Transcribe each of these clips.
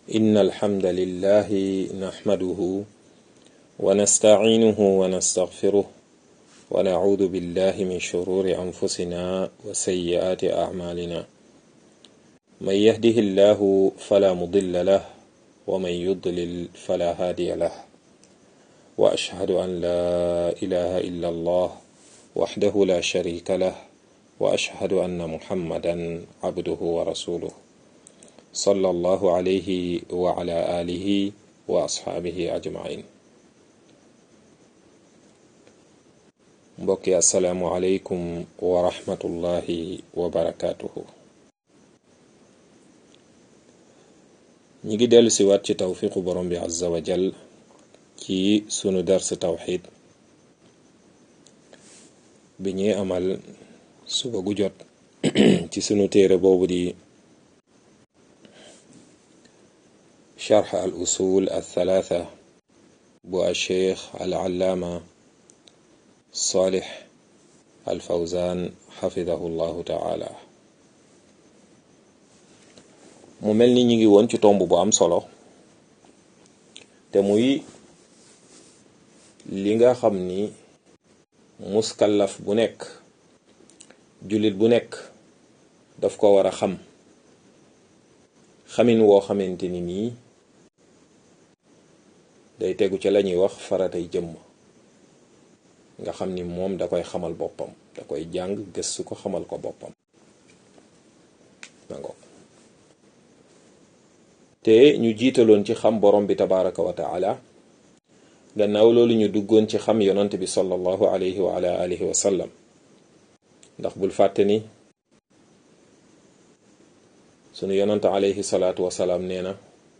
إن الحمد لله نحمده ونستعينه ونستغفره ونعوذ بالله من شرور أنفسنا وسيئات أعمالنا من يهده الله فلا مضل له ومن يضلل فلا هادي له وأشهد أن لا إله إلا الله وحده لا شريك له وأشهد أن محمدا عبده ورسوله صلى الله عليه وعلى آله وأصحابه أجمعين mbokki asalaamualeykum wa rahmatullahi wa barakaatuhu ñi ngi dellu si waat ci tawfiqu borom bi azza wa jal ci sunu dars tawxid bi ñuy amal suba gu jot ci sunu téere boobu di charx al usul al thalatha bu al cheikh al allaama Salih al Fawzan xafidahu llahu taala mu mel ni ñu ngi woon ci tomb bu am solo te muy li nga xam ni muskallaf bu nekk jullit bu nekk daf ko war a xam xamin woo xamante ni nii day tegu ca la ñuy wax faratay jëmm nga xam ni moom da koy xamal boppam da koy jàng gëstu ko xamal ko boppam nango te ñu jiitaloon ci xam borom bi tabaraka wa taala gannaaw loolu ñu duggoon ci xam yonant bi sallallahu alayhi wa ala alihi wa sallam ndax bul fàtte ni sunu yonant alayhi salaatu wasalaam nee na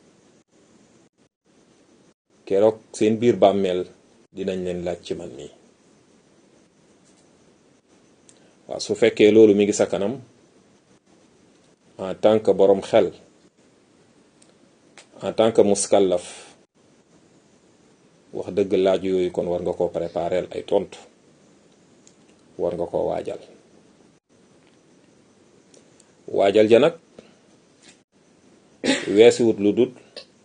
keroog seen biir bàmmeel dinañ leen laaj ci man nii waaw su fekkee loolu mi ngi sa kanam en tant que boroom xel en tant que muskallaf wax dëgg laaj yooyu kon war nga ko préparer ay tontu war nga ko waajal waajal ja nag weesuwut lu dut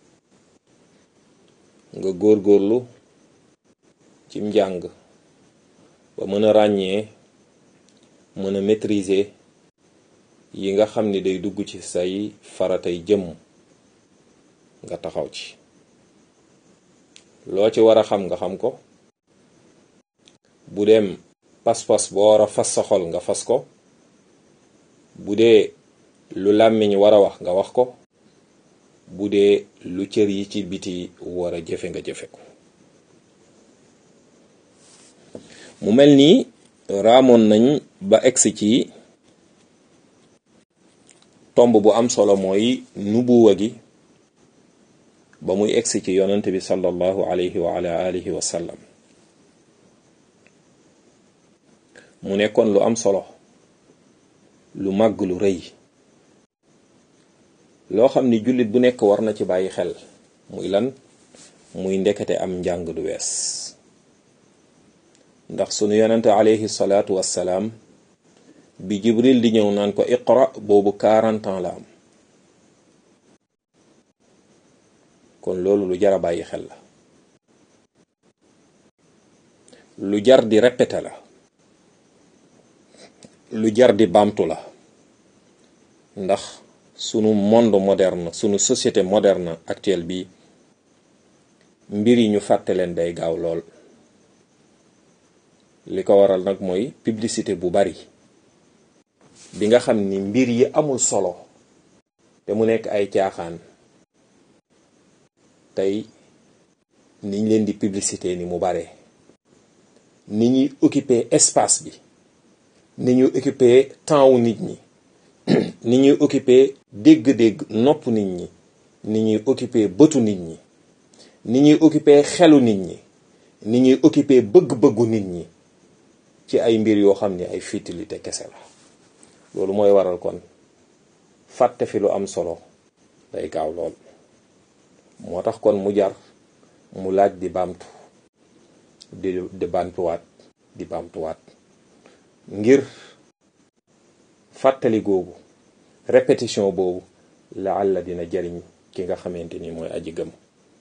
nga góorgóorlu ci njàng ba mën a ràññee mën a maîtriser yi nga xam ni day dugg ci say faratay jëmm nga taxaw ci loo ci war a xam nga xam ko bu dem pas-pas boo war a fas sa xol nga fas ko bu dee lu làmmiñ war a wax nga wax ko bu dee lu cër yi ci biti war a jëfe nga jëfe ko mu mel nii raamoon nañ ba egsi ci tomb bu am solo mooy nubuwa gi ba muy egsi ci yonent bi sallallahu alayhi wa ala alihi wa sallam mu nekkoon lu am solo lu màgg lu rëy loo xam ni jullit bu nekk war na ci bàyyi xel muy lan muy ndekete am njàng du wees ndax sunu yonente alayhi salaatu wassalaam bi jibril di ñëw naan ko iqra boobu 40 ans la am kon loolu lu jar a bàyyi xel la lu jar di répété la lu jar di baamtu la ndax sunu monde moderne sunu société moderne actuelle bi mbir yi ñu fàtte leen day gaaw lool li ko waral nag mooy publicité bu bari bi nga xam ni mbir yi amul solo te mu nekk ay caaxaan tey niñ leen di publicité ni mu bare ni ñuy occuper espace bi ni ñuy occuper temps wu nit ñi ni ñuy occuper dégg-dégg nopp nit ñi ni ñuy occuper bëtu nit ñi ni ñuy occuper xelu nit ñi ni ñuy occuper bëgg-bëggu nit ñi ci ay mbir yoo xam ne ay futilité kese la loolu mooy waral kon fàtte fi lu am solo day gaaw lool moo tax kon mu jar mu laaj di baamtu di di baamtuwaat di baamtuwaat ngir fàttali googu répétition boobu laalla dina jariñ ki nga xamante ni mooy aji gëm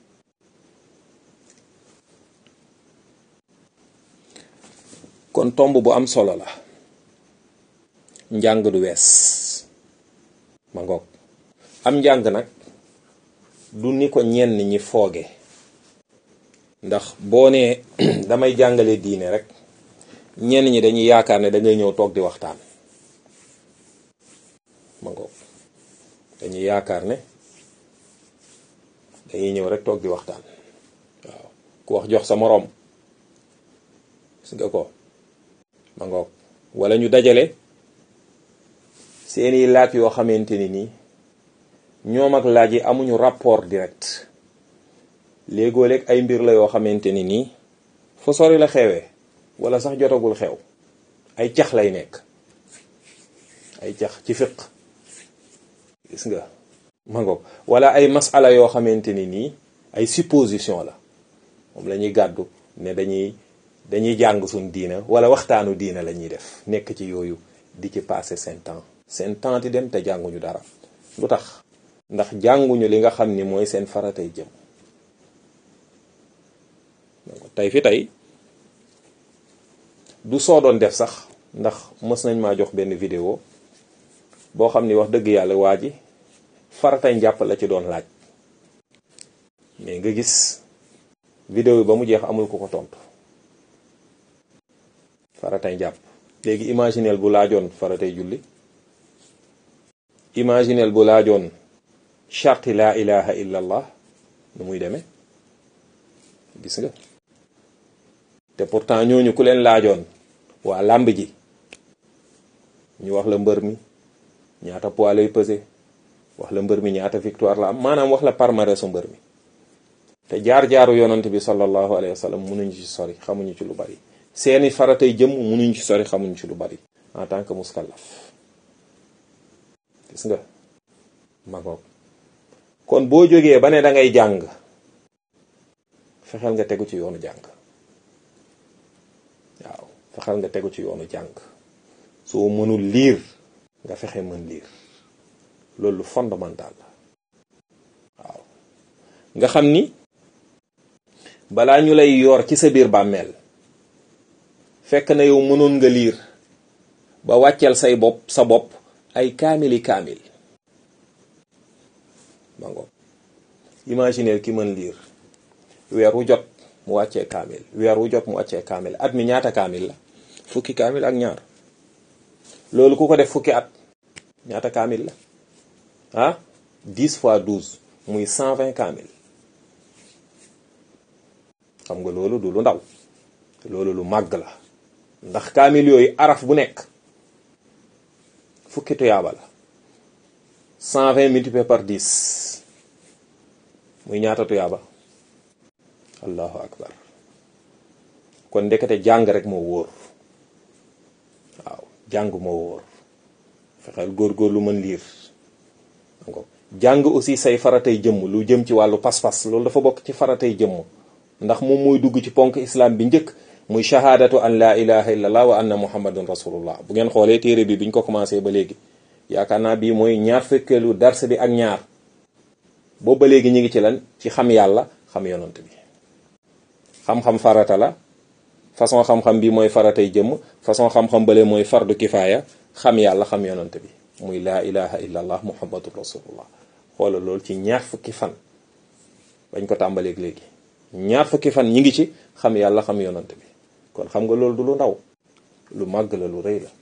kon tomb bu am solo la njàng du wees ma ngoog am njàng nag du ni ko ñenn ñi fooge ndax boo nee damay jàngale diine rek ñenn ñi dañuy yaakaar ne da ngay ñëw toog di waxtaan ma ngoog dañuy yaakaar ne dañuy ñëw rek toog di waxtaan waaw ku wax jox sa moroom gis nga ko ma ngoog wala ñu dajale seeni laaj yoo xamante ni nii ñoom ak laaj yi amuñu rapport direct léegoo léeg ay mbir la yoo xamante ni nii fa sori la xewee wala sax jotagul xew ay cax lay nekk ay cax ci fiq gis nga ma ngoog wala ay masala yoo xamante ni nii ay supposition la moom la ñuy gàddu ne dañuy dañuy jàng suñ diina wala waxtaanu diina la ñuy def nekk ci yooyu di ci passer seen temps seen temps di dem te jànguñu dara lu tax ndax jànguñu li nga xam ni mooy seen faratay jëm tey fi tey du soo doon def sax ndax mës nañ maa jox benn vidéo boo xam ni wax dëgg yàlla waa ji faratay njàpp la ci doon laaj mais nga gis vidéo yi ba mu jeex amul ku ko tontu faratay njàpp léegi imagineel bu laajoon faratay julli imagineel bu laajoon charti laa ilaha illa allah nu muy demee gis nga te pourtant ñooñu ku leen laajoon waa làmb ji ñu wax la mbër mi ñaata poids lay peser wax la mbër mi ñaata victoire la am maanaam wax la palmarèsu mbër mi te jaar-jaaru yonant bi sallallahu alayhi wa sallam munuñu ci sori xamuñu ci lu bari seeni faratay jëm munuñ ci sori xamuñ ci lu bari en tant que muskallaf gis nga magoog kon boo jógee ba ne da ngay jàng fexeel nga tegu ci yoonu jàng waaw fexeel nga tegu ci yoonu jàng soo mënul liir nga fexe mën liir loolu fondamental la waaw nga xam ni balaa ñu lay yor ci sa biir bàmmeel fekk na yow mënoon nga liir ba wàcceel say bopp sa bopp ay kaamili kaamil ma ngoog imaginer ki mën liir weer wu jot mu wàccee kaamil weer wu jot mu wàccee kaamil at mi ñaata kaamil la fukki kaamil ak ñaar loolu ku ko def fukki at ñaata kaamil la ah 10 fois 12 muy 120 kaamil xam nga loolu du lu ndaw loolu lu màgg la ndax kaamil yooyu araf bu nekk fukki tuyaaba la 120 multiplié par 10 muy ñaata tuyaaba allahu akbar kon ndekete jàng rek moo wóor waaw jàng moo wóor fexeel góor-góor lu mën liir jàng aussi say faratay jëmm lu jëm ci wàllu pas-pas loolu dafa bokk ci faratay jëmm ndax moom mooy dugg ci ponk islam bi njëkk muy shahadatu an la ilaha illallah wa anna muhammadun rasulullah bu ngeen xoolee téere bi biñ ko commencé ba léegi yaakaar naa bii mooy ñaar fekkeelu dars bi ak ñaar boobu ba léegi ñu ngi ci lan ci xam yàlla xam yonant bi xam-xam farata la façon xam-xam bi mooy faratay jëmm façon xam-xam bale mooy fardu kifaaya xam yàlla xam yonant bi muy laa ilaha illallah muhammadun rasulullah xoola loolu ci ñaar fukki fan bañ ko tàmbaleeg léegi ñaar fukki fan ñi ngi ci xam yàlla xam yonant bi kon xam nga loolu du lu ndaw lu màgg la lu rëy la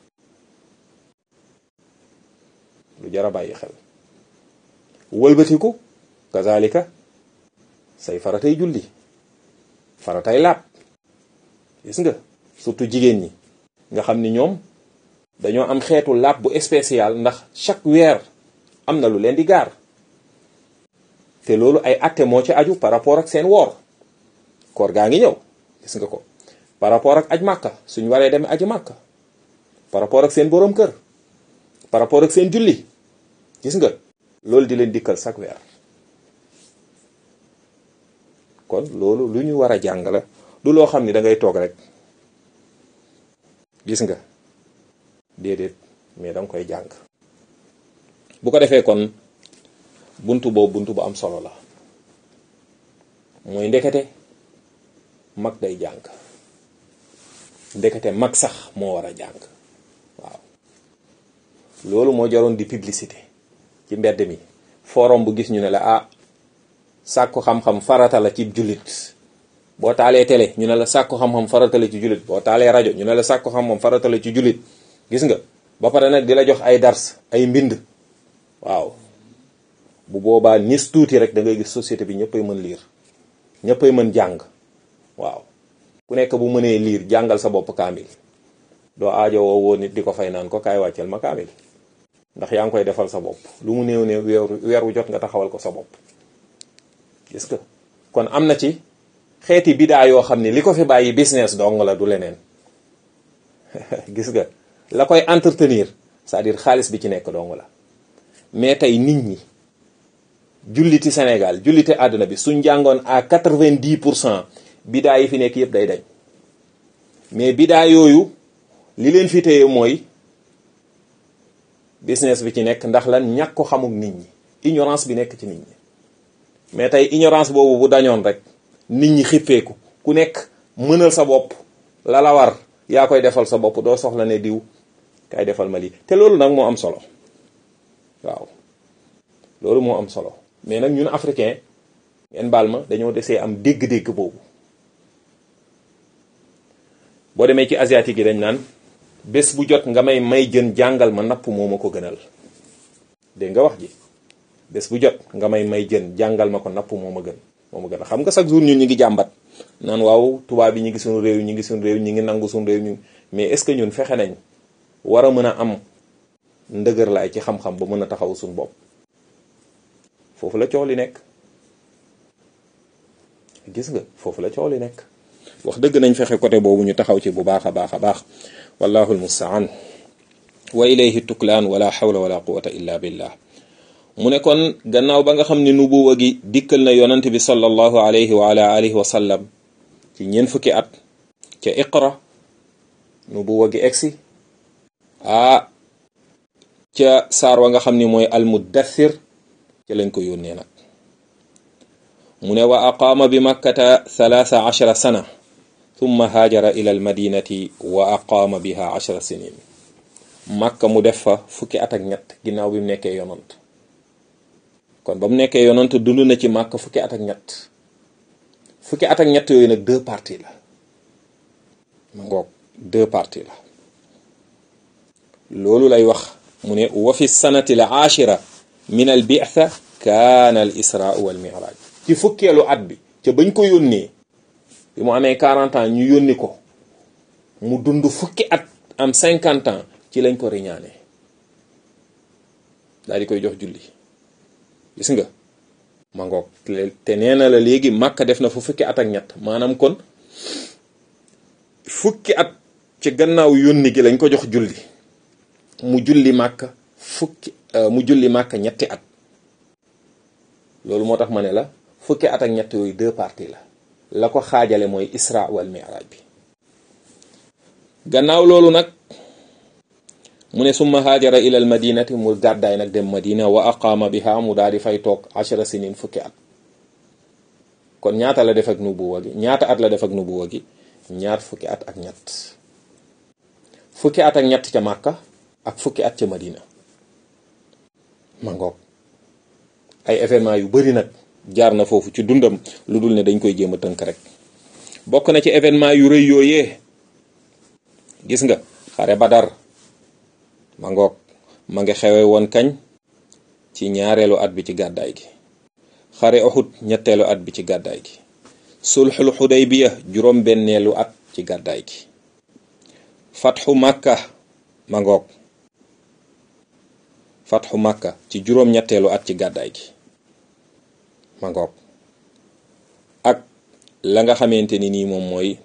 lu jara bàyyi xel wëlbatiku kazalika say faratay julli faratay laab gis nga surtout jigéen ñi nga xam ni ñoom dañoo am xeetu laab bu spécial ndax chaque weer am na lu leen di gaar te loolu ay atte moo ci aju par rapport ak seen woor koor gaa ngi ñëw gis nga ko par rapport ak aj màkka suñ waree dem aji màkka par rapport ak seen boroom kër par rapport ak seen julli gis nga loolu di leen dikkal chaque weer kon loolu lu ñu war a jàng la du loo xam ni da ngay toog rek gis nga déedéet mais danga koy jàng bu ko defee kon buntu boobu buntu bu am solo la mooy ndekete mag day jàng ndekete mag sax moo war a jàng waaw loolu moo jaroon di publicité ci mbedd mi forum bu gis ñu ne la ah sàkku xam-xam farata la ci jullit boo taalee télé ñu ne la sàkku xam-xam farata la ci jullit boo taalee rajo ñu ne la sàkku xam-xam farata la ci jullit gis nga ba pare nag di la jox ay dars ay mbind waaw bu boobaa nis tuuti rek da ngay gis société bi ñëppay mën liir ñëppay mën jàng waaw ku nekk bu mënee liir jàngal sa bopp kaamil doo aajo woo woo nit di ko fay naan ko kaay wàcceel ma kaamil ndax yaa ngi koy defal sa bopp lu mu néew néew weeru weer wu jot nga taxawal ko sa bopp gis nga kon am na ci xeeti bidaa yoo xam ne li ko fi bàyyi business dong la du leneen gis nga la koy entretenir c'est-à-dire xaalis bi ci nekk dong la mais tey nit ñi julliti Sénégal julliti àdduna bi suñ jàngoon à quatre-vingt-dix pour cent bidaa yi fi nekk yëpp day dañ mais bidaa yooyu li leen fi téye mooy business bi ci nekk ndax lan ñàkk ko xamuk nit ñi ignorance bi nekk ci nit ñi mais tey ignorance boobu bu dañoon rek nit ñi xippeeku ku nekk mënal sa bopp la la war yaa koy defal sa bopp doo soxla ne diw kay defal ma lii te loolu nag moo am solo waaw loolu moo am solo mais nag ñun africain ngeen baal ma dañoo desee am dégg-dégg boobu boo demee ci asiatique yi dañ naan bés bu jot nga may may jën jàngal ma napp moo ma ko gënal dégg nga wax ji bés bu jot nga may may jën jàngal ma ko napp moo ma gën moo ma gën a xam nga chaque jour ñun ñu ngi jàmbat naan waaw tubaab yi ñu ngi suñu réew ñu ngi suñu réew ñu ngi nangu suñu réew ñu mais est-ce que ñun fexe nañ war a mën a am ndëgër laay ci xam-xam ba mën a taxaw suñu bopp foofu la coow li nekk gis nga foofu la coow li nekk wax dëgg nañ fexe côté boobu ñu taxaw ci bu baax a baax a baax wallahu almustaan wa ilayhi tuklaan wala hawla wala quwata illa billah mu ne kon gannaaw ba nga xam ne nubuwa gi dikkal na yonant bi sallallahu alayhi wa ala alihi wa sallam ci ñeent fukki at ca iqra nubuwa gi egsi ah ca saar wa nga xam ni mooy almuddathir ca lañ ko yónnee nag mu ne wa aqaama bi makkata thalaatha ashara sana thumma haajara ila almadinati wa aqaama biha ashara sinin makka mu def fa fukki at ak ñett ginnaaw bi mu nekkee yonant kon ba mu nekkee yonant dund na ci makka fukki at ak ñett fukki at ak ñett yooyu nag deux parties la ma ngoog deux parties la loolu lay wax mu ne wa fi sanati al ashira min al bi'tha kaana al isra wal mi'raj ci fukkeelu at bi ca bañ ko yónnee bi mu amee 40 ans ñu yónni ko mu dund fukki at am 50 ans ci lañ ko riñaane daal di koy jox julli gis nga ma ngoog te nee na la léegi Makka def na fu fukki at ak ñett maanaam kon fukki at ci gannaaw yónni gi lañ ko jox julli mu julli Makka fukki mu julli Makka ñetti at loolu moo tax ma ne la fukki at ak ñett yooyu deux parties la la ko xaajale mooy isra wal mi'raj bi gannaaw loolu nag mu ne summa haajara ila al madinati mu gàddaay nag dem madina wa aqaama biha mu daal di fay toog ashara sinin fukki at kon ñaata la def ak nubuwa gi ñaata at la def ak nubuwa gi ñaar fukki at ak ñett fukki at ak ñett ca màkka ak fukki at ca madina ma ngoog ay événement yu bari nag jaar na foofu ci dundam lu dul ne dañ koy jéem a tënk rek bokk na ci événement yu rëy yooyee gis nga xare badar ma ngoog ma nga xewe woon kañ ci ñaareelu at bi ci gàddaay gi xare Uhud ñetteelu at bi ci gàddaay gi sulxul xudaybiya juróom benneelu at ci gàddaay gi fatxu màkka ma ngoog fatxu màkka ci juróom ñetteelu at ci gàddaay gi ma ngoog ak la nga xamante ni nii moom mooy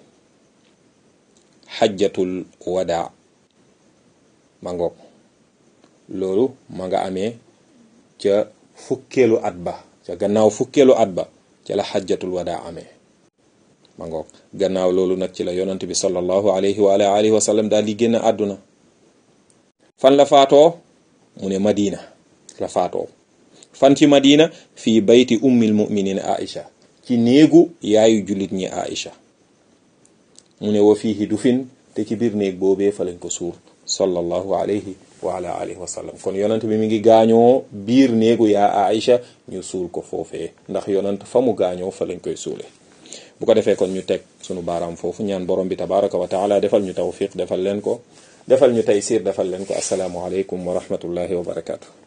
xajjatul wadaa ma ngoog loolu ma nga amee ca fukkeelu at ba ca gannaaw fukkeelu at ba ca la xajjatul wadaa amee ma ngoog gannaaw loolu nag ci la yonant bi sallallahu alayhi wa alihi wa sallam daal di génn àdduna fan la faatoo mu ne madina la faatoo fan ci madina fii bayti ummil muminin aisha ci néegu yaayu jullit ñi aisha mu ne wa fiihi dufin te ci biir néeg boobee fa lañ ko suur sallallahu alayhi wa ala alihi wa sallam kon yonant bi mi ngi gaañoo biir néegu yaa aisha ñu suul ko foofee ndax yonant fa mu gaañoo fa lañ koy suule bu ko defee kon ñu teg sunu baaraam foofu ñaan borom bi tabaraka wa taala defal ñu tawfiq defal leen ko defal ñu taysir defal leen ko asalaamu aleykum wa rahmatullahi wa barakatu